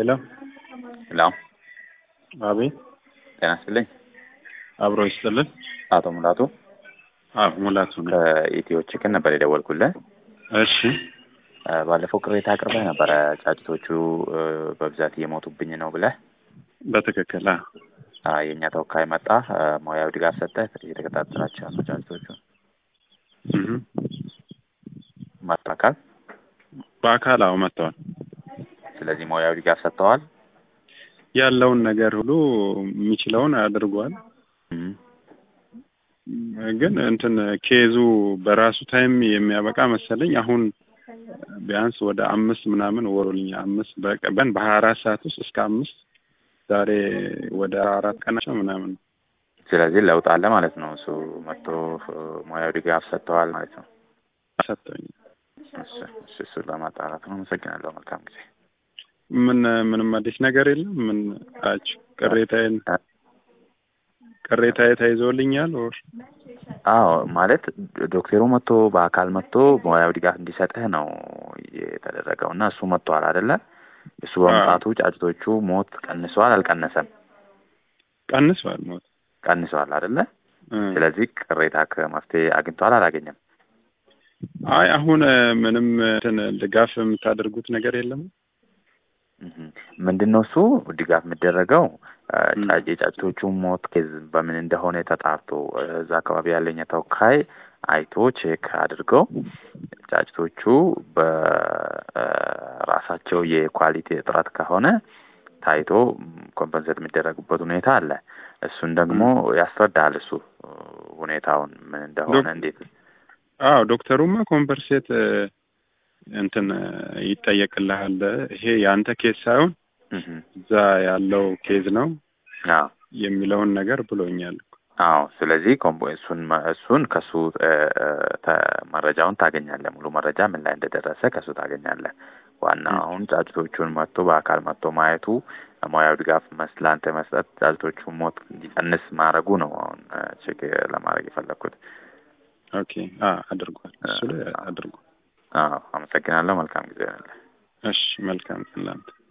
ሄሎ ሄሎ አቤት ጤና ይስጥልኝ። አብሮ ይስጥልን። አቶ ሙላቱ አዎ ሙላቱ ነው። ከኢትዮ ቺክን ነበር የደወልኩልህ። እሺ እ ባለፈው ቅሬታ አቅርበህ ነበረ ጫጭቶቹ እ በብዛት እየሞቱብኝ ነው ብለህ በትክክል አ አ የእኛ ተወካይ መጣ እ ሙያዊ ድጋፍ ሰጠህ እየተከታተላቸው ነው ጫጭቶቹ እህ ማጣካል በአካል አዎ መጥተዋል። ስለዚህ ሙያዊ ድጋፍ ሰጥተዋል። ያለውን ነገር ሁሉ የሚችለውን አድርጓል። እህ ግን እንትን ኬዙ በራሱ ታይም የሚያበቃ መሰለኝ። አሁን ቢያንስ ወደ አምስት ምናምን ወሩልኛ አምስት በቀን በሀያ አራት ሰዓት ውስጥ እስከ አምስት ዛሬ ወደ አራት ቀናቸው ምናምን ነው። ስለዚህ ለውጥ አለ ማለት ነው። እሱ መጥቶ እ ሙያዊ ድጋፍ ሰጥተዋል ማለት ነው። ሰጠኝ። እሺ እሺ እሱን ለማጣራት ነው። አመሰግናለሁ። መልካም ጊዜ። ምን ምንም አዲስ ነገር የለም። ምን አችሁ ቅሬታዬን ቅሬታዬ ተይዞልኛል ወር አዎ ማለት ዶክተሩ መጥቶ በአካል መጥቶ ሙያዊ ድጋፍ እንዲሰጥህ ነው የተደረገው እና እሱ መጥቷል አይደለ? እሱ በመምጣቱ ጫጭቶቹ ሞት ቀንሰዋል አልቀነሰም? ቀንሷል ሞት ቀንሰዋል አይደለ? እ ስለዚህ ቅሬታ ከመፍትሄ አግኝተዋል አላገኘም? አይ አሁን እ ምንም እንትን ድጋፍ የምታደርጉት ነገር የለም። እህ ምንድን ነው እሱ ድጋፍ የሚደረገው እ ም። ጫጭ የጫጭቶቹ ሞት ኬዝ በምን እንደሆነ ተጣርቶ እ እዛ አካባቢ ያለኝ ተወካይ አይቶ ቼክ አድርገው ጫጭቶቹ በራሳቸው የኳሊቲ እጥረት ከሆነ ታይቶ ኮምፐንሴት የሚደረጉበት ሁኔታ አለ። እሱን ደግሞ ያስረዳል እሱ እ ሁኔታውን ምን እንደሆነ ዶክ- እንዴት አዎ ዶክተሩማ ኮምፐርሴት እ እንትን እ ይጠየቅልሃል። ይሄ የአንተ ኬዝ ሳይሆን እህ እዛ ያለው ኬዝ ነው አዎ የሚለውን ነገር ብሎኛል። አዎ ስለዚህ ኮምቦ እሱን መ- እሱን ከሱ እ እ ተ መረጃውን ታገኛለህ። ሙሉ መረጃ ምን ላይ እንደደረሰ ከሱ ታገኛለህ። ዋና ም። አሁን ጫጭቶቹን መጥቶ በአካል መጥቶ ማየቱ ሙያዊ ድጋፍ መስ ለአንተ መስጠት ጫጭቶቹ ሞት እንዲቀንስ ማድረጉ ነው። አሁን እ ቼክ ለማድረግ የፈለግኩት። ኦኬ አ አድርጓል። እሱ ላይ አድርጓል። አዎ አመሰግናለሁ። መልካም ጊዜ ያለ እሺ መልካም ቀን ላንተ